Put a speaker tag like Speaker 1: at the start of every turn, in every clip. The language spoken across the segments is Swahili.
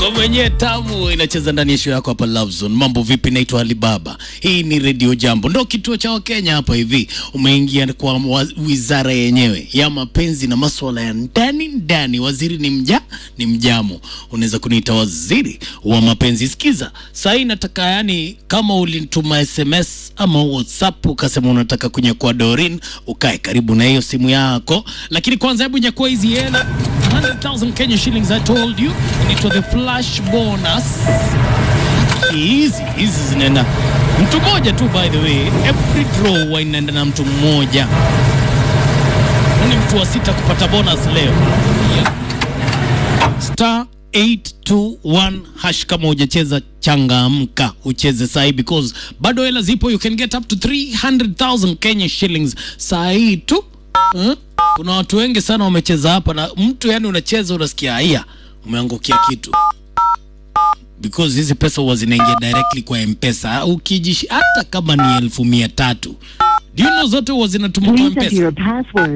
Speaker 1: ngoma yenyewe tamu inacheza ndani ya show yako hapa Love Zone. Mambo vipi? Naitwa Alibaba. Hii ni Radio Jambo, ndo kituo cha Wakenya hapa hivi. Umeingia kwa wa- wizara yenyewe ya mapenzi na maswala ya ndani ndani. Waziri ni mja ni mjamo, unaweza kuniita waziri wa mapenzi. Sikiza saa hii nataka, yani kama ulituma SMS ama WhatsApp ukasema unataka kunyakua Dorin, ukae karibu na hiyo simu yako, lakini kwanza hebu nyakua hizi hela 100,000 Kenya shillings I told you inaitwa the flash bonus. Hizi hizi zinaenda mtu mmoja tu, by the way, every draw huwa inaenda na mtu mmoja. Ni mtu wa sita kupata bonus leo. Yeah. Star 821 hash kama hujacheza changamka ucheze sahi because bado hela zipo you can get up to 300,000 Kenya shillings saa hii tu hmm? kuna watu wengi sana wamecheza hapa na mtu yani unacheza unasikia haya umeangukia kitu because hizi pesa huwa zinaingia directly kwa mpesa ukijishi hata kama ni elfu mia tatu do you know zote huwa zinatumwa kwa
Speaker 2: Please enter
Speaker 1: mpesa
Speaker 2: your password.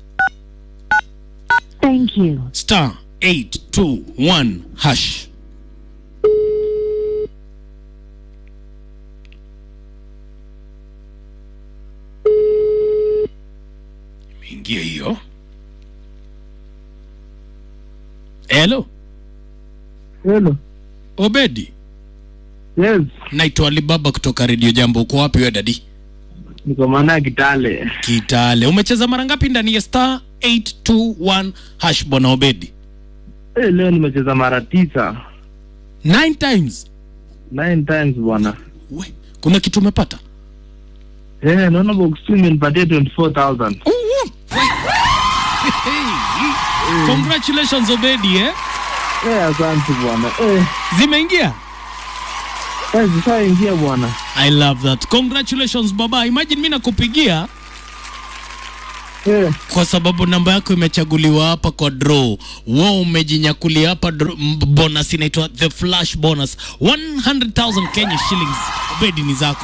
Speaker 2: Thank you.
Speaker 1: star 821 hash imeingia hiyo helo
Speaker 3: Hello.
Speaker 1: obedi
Speaker 3: Yes,
Speaker 1: naitwa alibaba kutoka redio jambo uko wapi we dadi
Speaker 3: niko maana Kitale.
Speaker 1: kitale umecheza mara ngapi ndani ya star 821 hash bwana obedi
Speaker 3: Eh, leo nimecheza mara tisa.
Speaker 1: nine times
Speaker 3: Nine times bwana.
Speaker 1: we kuna kitu umepata
Speaker 3: Eh, naona box two imenipatia 24,000.
Speaker 1: Hey, congratulations Obedi eh?
Speaker 3: Eh, asante bwana. Eh,
Speaker 1: Zimeingia.
Speaker 3: eh zishaingia bwana.
Speaker 1: I love that. Congratulations baba. Imagine mimi nakupigia
Speaker 3: Eh,
Speaker 1: kwa sababu namba yako imechaguliwa hapa kwa draw. Wewe umejinyakulia hapa draw- m- bonus inaitwa the flash bonus 100,000 Kenya shillings. Obedi ni zako.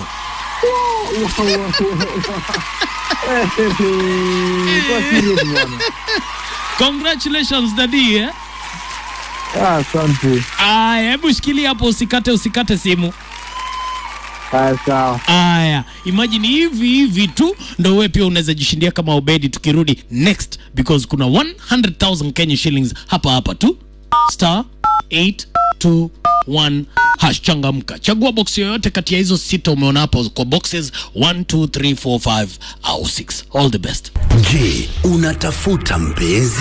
Speaker 3: eh, eh, kwa serious bwana.
Speaker 1: Congratulations daddy eh?
Speaker 3: Ah, asante.
Speaker 1: Aya, hebu shikilia hapo usikate usikate simu.
Speaker 3: Ah, sawa.
Speaker 1: Aya, imagine hivi hivi tu ndo wewe pia unaweza jishindia kama Obedi tukirudi next because kuna 100,000 Kenya shillings hapa hapa tu star 821 hash changamka. Chagua box yoyote kati ya hizo sita umeona hapo kwa boxes 1 2 3 4 5 au 6. All the best.
Speaker 4: Je, unatafuta mpenzi?